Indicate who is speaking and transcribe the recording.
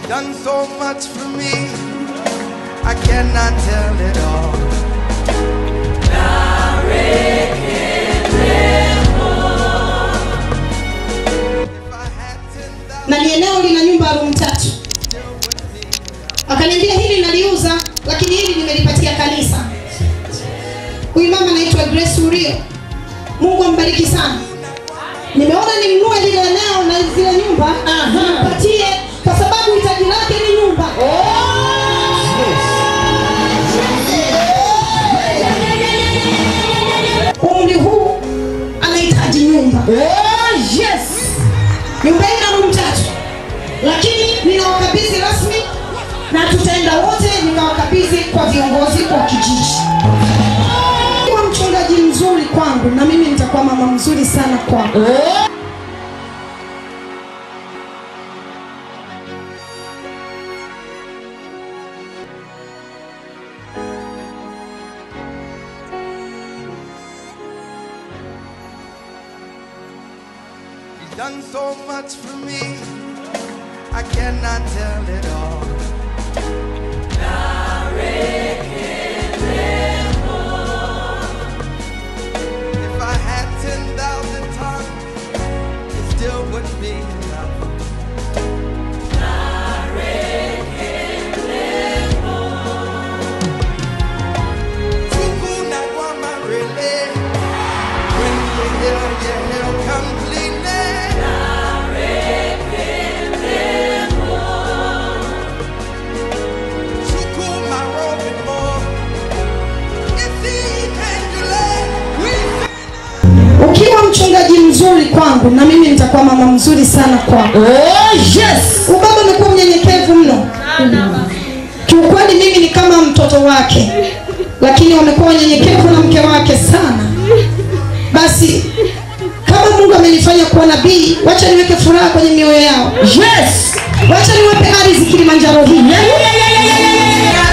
Speaker 1: done so much for me. I cannot tell it all. If I had 10,000
Speaker 2: na ni eneo lina nyumba ya room tatu. Akaniambia hili naliuza, lakini hili nimelipatia kanisa. Huyu mama anaitwa Grace Urio, Mungu ambariki sana. Nimeona nimnunue lile eneo na zile nyumba nimpatie, kwa sababu hitaji lake ni nyumba. Umri huu anahitaji nyumba. Nyumba hii ina room tatu, lakini ninawakabidhi rasmi na tutaenda wote, ninawakabidhi kwa viongozi wa kijiji. Kuwa mchungaji mzuri kwangu, na mimi nitakuwa mama mzuri sana kwako.
Speaker 1: He's done so much for me. I cannot tell it all. If I had 10,000 tongues, it still wouldn't be enough. Tukuna kwa marele. When you heal, you heal completely. Tukuma robin more. If he can delay, we
Speaker 2: Ukiwa mchungaji mzuri kwangu, na mimi nitakuwa mama mzuri sana kwako. Huyu baba amekuwa mnyenyekevu mno. Kiukweli mimi ni kama mtoto wake, lakini wamekuwa wanyenyekevu na mke wake sana. Basi kama Mungu amenifanya kuwa nabii, wacha niweke furaha kwenye mioyo yao. Wacha niwape ardhi Kilimanjaro hii.